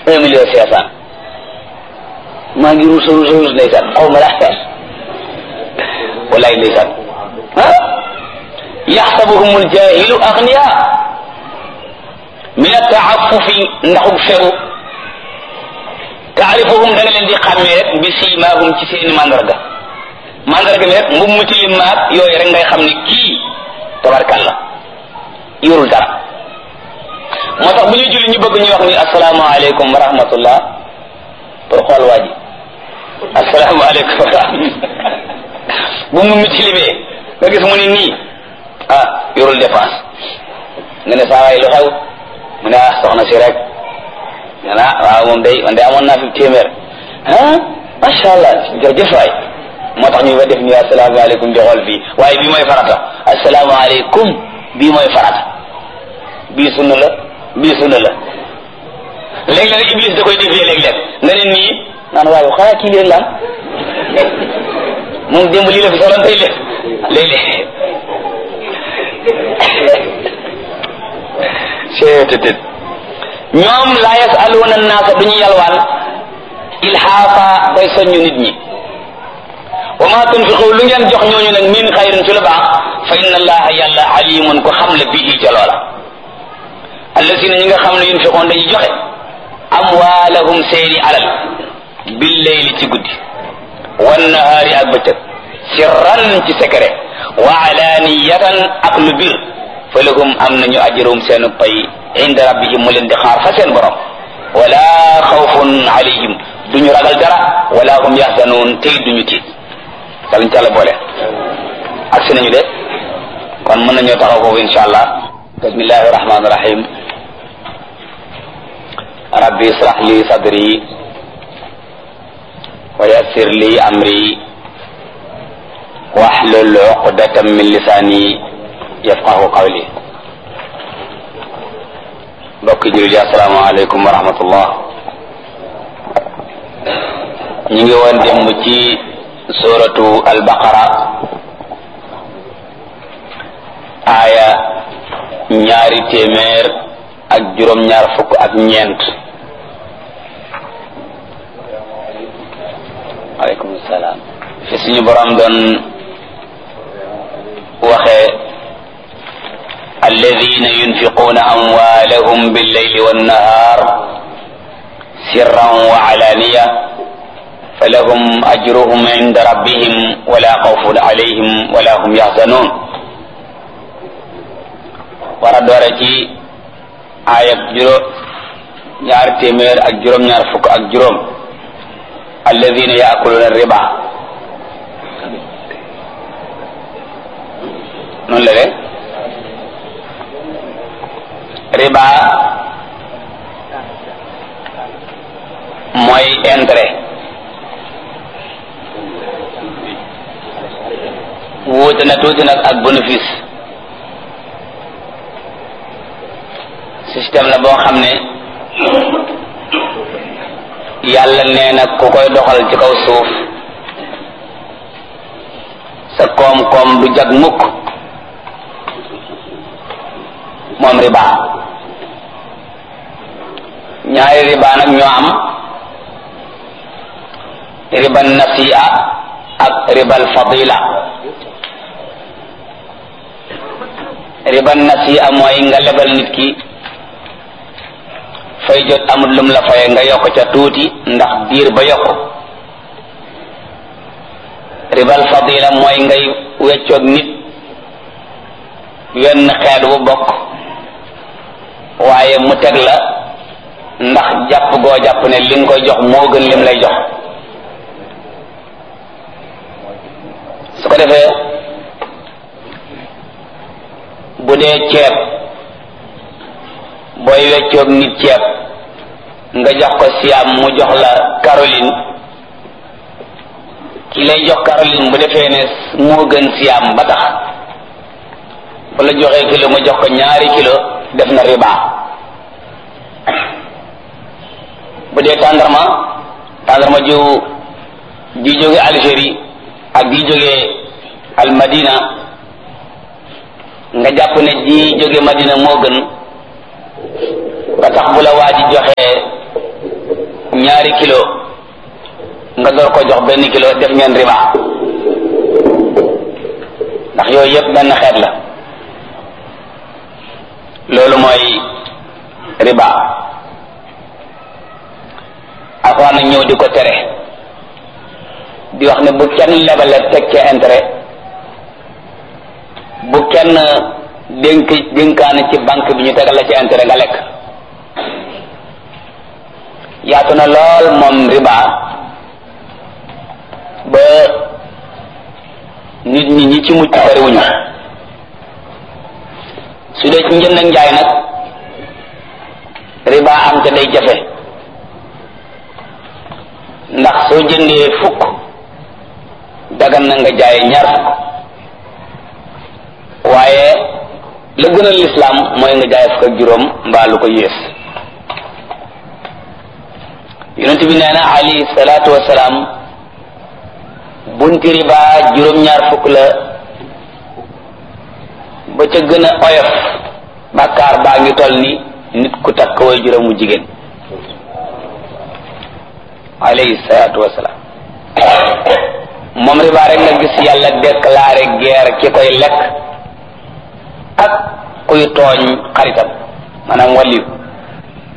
un million cinq cent maa ngi ruus ruus ruus ndeysaan xaw ma laa fees wallaay ndeysaan ah yaxsabuhum aljahilu agniya min ataafufi ndaxug fegu taarifuhum da nga leen di xàmmee rek bi siimaahum ci seeni mandarga mandarga mi rek mbub mu tilim maag yooyu rek ngay xam ne kii tabarkalla yorul dara moo tax bu ñuy julli ñu bëgg ñu wax ni asalaamaaleykum wa rahmatullah pour xool waa ji asalaamaaleykum wa rahmatullah bu mu mu tilimee nga gis mu ni nii ah yorul dépense nga ne saa waay lu xew mu ne ah soxna si rek nga naa waaw moom day man de amoon naa fi téeméer ah macha allah jërëjëf waay moo tax ñu fa def ni asalaamaaleykum di xool fii waaye bii mooy farata asalaamaaleykum bii mooy farata bii sunna la bii sunna la léeg-léeg iblis da koy defee léeg-léeg nga ne nii naan waaye xanaa kii leen laan moom démb lii la fi soloon tey léeg léeg-léeg seetetet ñoom laa yasaluuna naasa duñu yalwaan ilhaafa bay soññu nit ñi wa ma tunfiqu lu ngeen jox ñooñu nag min xayrin ci lu baax fa inna allaha yàlla alimun ko xam le bii ca loola allasina ñi nga xam ne yunfiqoon dañuy joxe amwaalahum seeni alal billeyli ci guddi wannahaari ak bëccëg sirran ci secret wa alaniyatan ak lu bir fa lahum am nañu ajrum seen pay inda rabbihim mu leen di xaar fa seen borom wala xawfun alayhim duñu ragal dara wala hum yaxzanuun tey duñu tiit yàlla ñu ci àlla boole ak si nañu de kon mën nañoo taxaw foofu insha allah bismillahi rahmani rahim rabbi israh li sadri wa yassir li amri wahlul uqdatan min lisani yafqahu qawli mbokki jullit yi assalaamu aleykum wa rahmatullah ñu ngi woon démb ci suratu albaqara aaya ñaari téeméer ak juróom-ñaar fukk ak ñeent aleykum salaam fi suñu borom doon waxee alladina yunfiquuna amwaalahum billeyli wannahar sirran wa alaniya falahum ajruhum inda rabbihim wala xawfun alayhim wala hum yaxzanun war a doore ci aayab juróom ñaar téeméer ak juróom-ñaar fukk ak juróom alladina yaakuluna riba noonu la de riba mooy intérêt wuute na tuuti nag ak bénéfice système la boo xam ne yàlla nee na ku koy doxal ci kaw suuf sa koom-koom du jag mukk moom riba ñaari riba nag ñoo am riba nasi'a ak ribal fadila riba nasi'a mooy nga lebal nit ki fay jot amul lum la faye nga yokk ca tuuti ndax diir ba yokk ribal fadila mooy ngay weccoog nit wenn xeet bu bokk waaye mu teg la ndax jàpp goo jàpp ne li nga koy jox moo gën lim lay jox su ko defee bu dee ceeb booy weccoog nit ceeb nga jox ko siam mu jox la Caroline ki lay jox Caroline bu defee ne moo gën siam ba tax bu la joxee kilo mu jox ko ñaari kilo def na riba bu dee tàndarma tàndarma ju ji jóge Algérie ak ji jóge al Madina nga jàpp ne ji jóge Madina moo gën ba tax bu la waa ji joxee ñaari kilo nga door ko jox benn kilo def ngeen riba ndax yooyu yëpp benn xeet la loolu mooy riba alxuraan nag ñëw di ko tere di wax ne bu kenn lebale teg ca intérêt bu kenn dénk dénkaane ci banque bi ñu tegal la ci intérêt nga lekk yaatu na lool moom riba ba nit ñi ñi ci mucc bariwuñu su dee ci njënd ak njaay nag riba am ca day jafe ndax soo jëndee fukk dagan na nga jaay ñaar fukk waaye la gën a lislaam mooy nga jaay fukk ak juróom mbaa lu ko yées yonent bi nee na alayhi salaatu wasalaam bunti riba juróom-ñaar fukk la ba ca gën a oyof bàkkaar baa ngi toll ni nit ku takk way juróomu jigéen alayhi salaatu wasalaam moom riba rek nga gis yàlla déclaré guerre ki koy lekk ak kuy tooñ xaritam maanaam wàlliyu